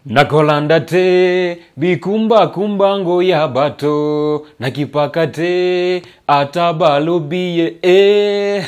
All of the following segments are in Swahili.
nakolanda te bikumba kumbango ya bato nakipaka te atabalobie e.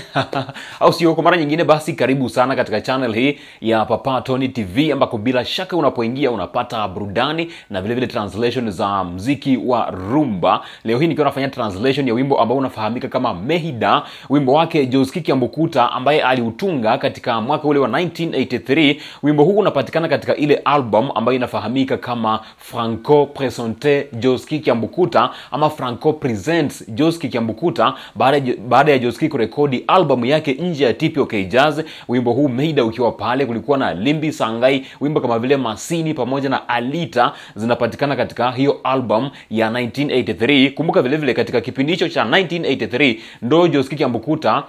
au sio kwa mara nyingine basi karibu sana katika channel hii ya papa tony tv ambako bila shaka unapoingia unapata burudani na vile vile translation za mziki wa rumba leo hii nikiwa nafanya translation ya wimbo ambao unafahamika kama mehida wimbo wake joski kiambukuta ambaye aliutunga katika mwaka ule wa 1983 wimbo huu unapatikana katika ile album ambayo inafahamika kama franco presente joski kiambukuta ama franco presents joski kiambukuta baada ya- baada ya joski kurekodi albamu yake nje ya tpok jazz wimbo huu meida ukiwa pale kulikuwa na limbi sangai wimbo kama vile masini pamoja na alita zinapatikana katika hiyo album ya 1983 kumbuka vile vile katika kipindi hicho cha 1983 ndo joski kiambukuta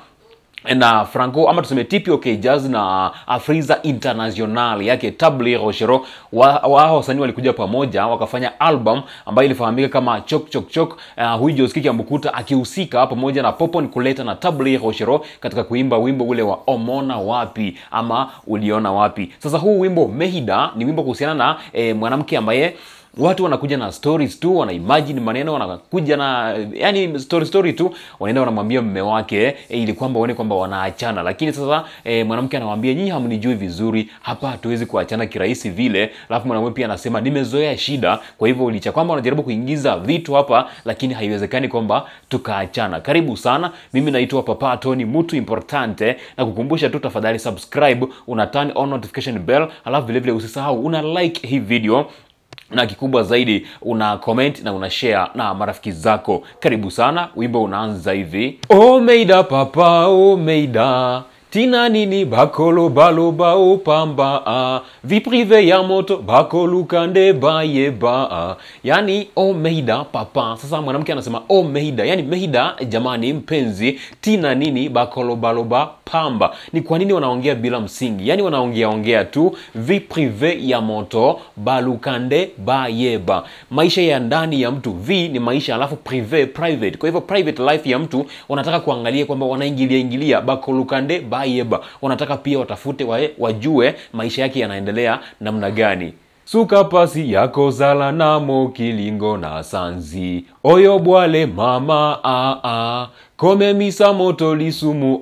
na franco ama tuseme tpok jazz na afriza international yake tabli rochero wa, wa wasanii walikuja pamoja wakafanya album ambayo ilifahamika kama chok chok chok uh, huyu joski kiambukuta akihusika pamoja na popon kuleta na tabli rochero katika kuimba wimbo ule wa omona wapi ama uliona wapi sasa huu wimbo mehida ni wimbo kuhusiana na eh, mwanamke ambaye watu wanakuja na stories tu wana imagine maneno wanakuja na yani story story tu wanaenda wanamwambia mme wake e, ili kwamba waone kwamba wanaachana lakini sasa e, mwanamke anamwambia nyinyi hamnijui vizuri hapa hatuwezi kuachana kirahisi vile alafu mwanamume pia anasema nimezoea shida kwa hivyo licha kwamba wanajaribu kuingiza vitu hapa lakini haiwezekani kwamba tukaachana karibu sana mimi naitwa papa tony mutu importante na kukumbusha tu tafadhali subscribe una turn on notification bell alafu vilevile usisahau una like hii video na kikubwa zaidi una comment na una share na marafiki zako karibu sana wimbo unaanza hivi omeida papa omeida tina nini bakolo baloba opamba a viprive ya moto bakolukande bayeba a yani omeida papa sasa mwanamke anasema omeida yani meida jamani mpenzi tina nini bakolobaloba pamba ni kwa nini wanaongea bila msingi yani wanaongea ongea tu vi prive ya moto balukande bayeba maisha ya ndani ya mtu v ni maisha alafu prive private kwa hivyo private life ya mtu wanataka kuangalia kwamba wanaingilia ingilia bakolukande bayeba wanataka pia watafute wae, wajue maisha yake yanaendelea namna gani suka pasi yako zala namo kilingo na sanzi oyo bwale mama a a kome misa moto lisumu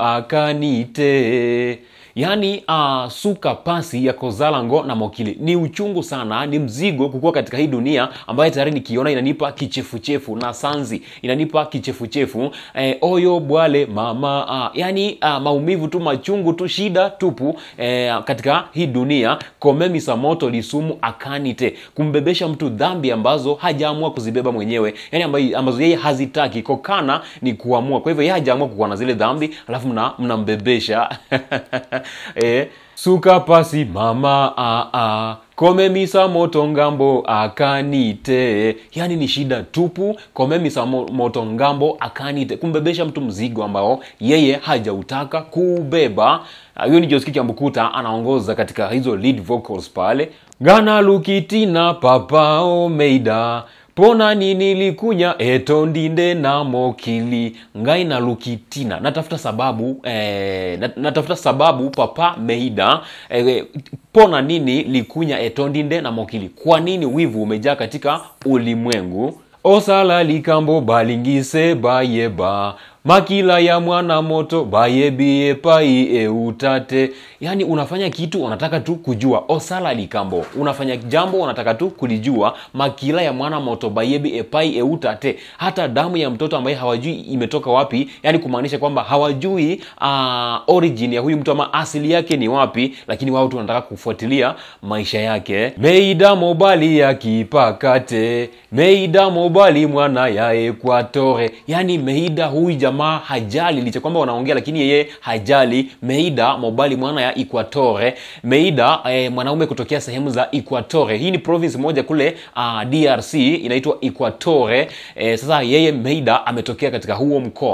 akanite yaani uh, suka pasi ya kozalango na mokili ni uchungu sana ni mzigo kukuwa katika hii dunia ambayo tayari nikiona inanipa kichefuchefu na sanzi inanipa kichefuchefu eh, oyo bwale mama uh, yaani uh, maumivu tu machungu tu shida tupu eh, katika hii dunia komemisa moto lisumu akanite kumbebesha mtu dhambi ambazo hajaamua kuzibeba mwenyewe yani ambazo, ambazo yeye hazitaki kokana ni kuamua kwa hivyo yeye hajaamua kukuwa na zile dhambi alafu mna- mnambebesha eh, suka pasi mama a a komemisa moto ngambo akanite yani ni shida tupu komemisa mo- moto ngambo akanite kumbebesha mtu mzigo ambao yeye hajautaka kubeba Ah, huyo ni joski kiambukuta anaongoza katika hizo lead vocals pale gana lukitina papa omeida pona nini likunya eto ndinde na mokili ngai na lukitina natafuta sababu eh, nat- natafuta sababu papa meida eh, pona nini likunya eto ndinde na mokili kwa nini wivu umejaa katika ulimwengu osala likambo balingise bayeba makila ya mwana moto bayebie pai eutate yaani unafanya kitu unataka tu kujua osala likambo unafanya jambo unataka tu kulijua makila ya mwana moto bayebi epai eutate hata damu ya mtoto ambaye hawajui imetoka wapi yani kumaanisha kwamba hawajui uh, origin ya huyu mtu ama asili yake ni wapi lakini wao tu wanataka kufuatilia maisha yake meida mobali ya kipakate meida mobali mwana ya ekwatore yani meida huyu jamaa hajali licha kwamba wanaongea lakini yeye hajali meida mobali mwana ya equatore meida eh, mwanaume kutokea sehemu za equatore hii ni province moja kule uh, drc inaitwa equatore eh, sasa yeye meida ametokea katika huo mkoa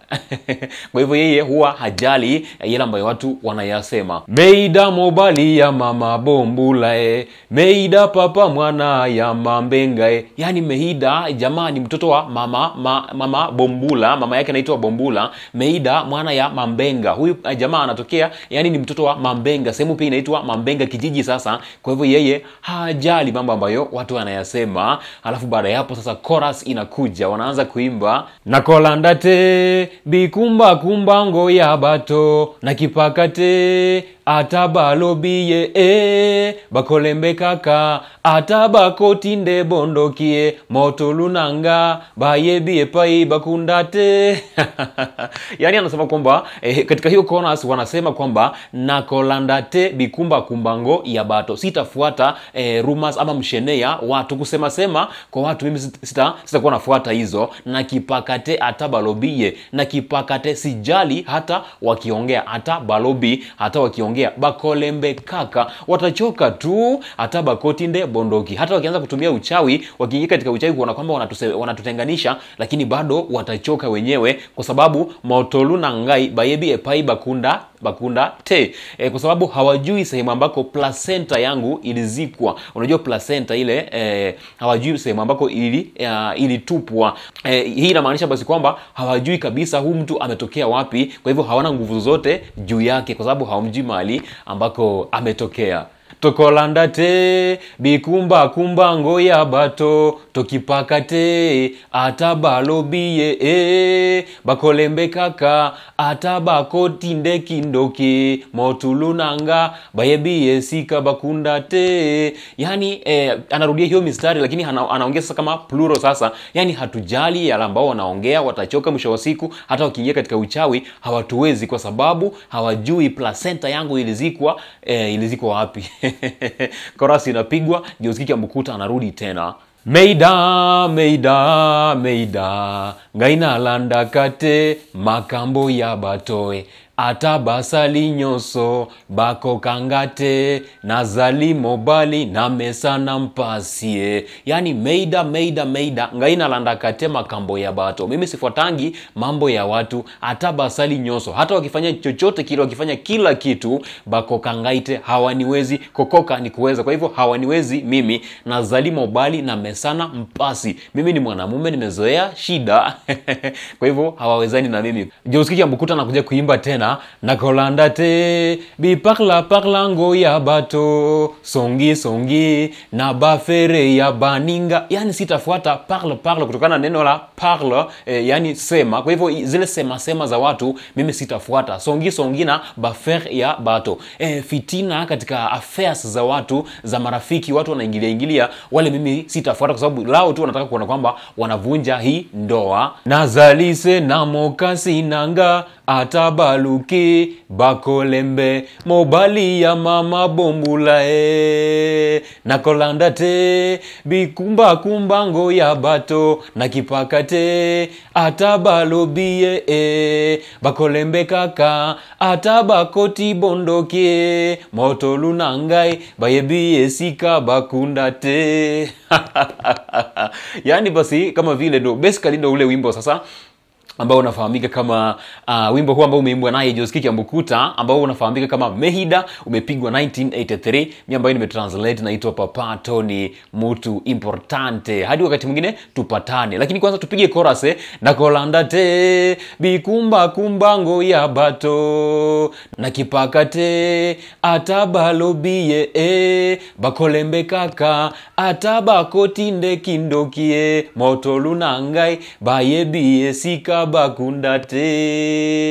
kwa hivyo yeye huwa hajali yale ambayo watu wanayasema meida mobali ya mama bombulae meida papa mwana ya mambengae yani meida jamaa ni mtoto wa mama ma, mama bombula mama yake anaitwa bombula meida mwana ya mambenga huyu uh, jamaa anatokea yani ni mtoto wa mambenga sehemu pia inaitwa mambenga kijiji sasa kwa hivyo yeye hajali mambo ambayo watu wanayasema alafu baada ya hapo sasa chorus inakuja wanaanza kuimba nakolandate bikumba kumbango ya bato na kipakate ata balobiye e bakolembe kaka ata bakotinde bondokie moto lunanga bayebie pai bakundate yaani anasema kwamba eh, katika hiyo chorus wanasema kwamba nakolandate bikumba kumbango ya bato sitafuata eh, rumors ama mshenea watu kusema sema kwa watu mimi sita- sita sitakuwa nafuata hizo na kipakate hata balobie na kipakate sijali hata wakiongea hata balobi hata wakiongea bakolembe kaka watachoka tu hata bakotinde bondoki hata wakianza kutumia uchawi wakiingia katika uchawi kuona kwamba wanatuse- wanatutenganisha lakini bado watachoka wenyewe kwa sababu motolu na ngai bayebi epai bakunda bakunda te e, kwa sababu hawajui sehemu ambako placenta yangu ilizikwa unajua placenta ile e, hawajui sehemu ambako ili uh, ilitupwa e, hii inamaanisha basi kwamba hawajui kabisa huu mtu ametokea wapi kwa hivyo hawana nguvu zote juu yake kwa sababu hawamjui mahali ambako ametokea tokolanda te bikumba kumbango ya bato tokipaka te ata balobiye e bakolembe kaka ata bakotinde kindoki motulunanga bayebiye sika bakunda te yani eh, anarudia hiyo mistari lakini ana, anaongea sasa kama plural sasa yani hatujali yale ambao wanaongea watachoka mwisho wa siku hata wakiingia katika uchawi hawatuwezi kwa sababu hawajui placenta yangu ilizikwa eh, ilizikwa wapi korasi inapigwa joskiki amkuta anarudi tena meida meida meida ngainalanda kate makambo ya batoe ata basali nyonso bakokangate nazali mobali na mesa na mpasie yani meida meida meida ngainalanda kate makambo ya bato mimi sifuatangi mambo ya watu hata basali nyonso hata wakifanya chochote kile wakifanya kila kitu bakokangaite hawaniwezi kokoka ni kuweza kwa hivyo hawaniwezi mimi nazali mobali na mesana mpasi mimi ni mwanamume nimezoea shida kwa hivyo hawawezani na mimi joskiki ambukuta nakuja kuimba tena nakolanda te biparla parlango ya bato songi songi na bafere ya baninga yani sitafuata parle parle kutokana na neno la parle eh, yani sema kwa hivyo zile sema sema za watu mimi sitafuata songi songi na bafer ya bato eh, fitina katika affairs za watu za marafiki watu wanaingilia ingilia wale mimi sitafuata kwa sababu lao tu wanataka kuona kwamba wanavunja hii ndoa nazalise na mokasi nanga atabaluki bakolembe mobali ya mama bombula e nakolanda te bikumba kumbango ya bato na kipaka te atabalobie e bakolembe kaka atabakoti bondokie motolu na ngai bayebi esika bakunda te yaani basi kama vile ndo basically ndo ule wimbo sasa ambao unafahamika kama uh, wimbo huu ambao umeimbwa naye Joski Kiambukuta ambao unafahamika kama Mehida umepigwa 1983 mi ambayo nimetranslate naitwa Papa Tony Mutu Importante. Hadi wakati mwingine tupatane, lakini kwanza tupige chorus eh, nakolanda te bikumba kumbango ya bato na kipaka te atabalobie e bakolembe kaka atabakotinde kindokie motolu na ngai bayebie sika bakunda te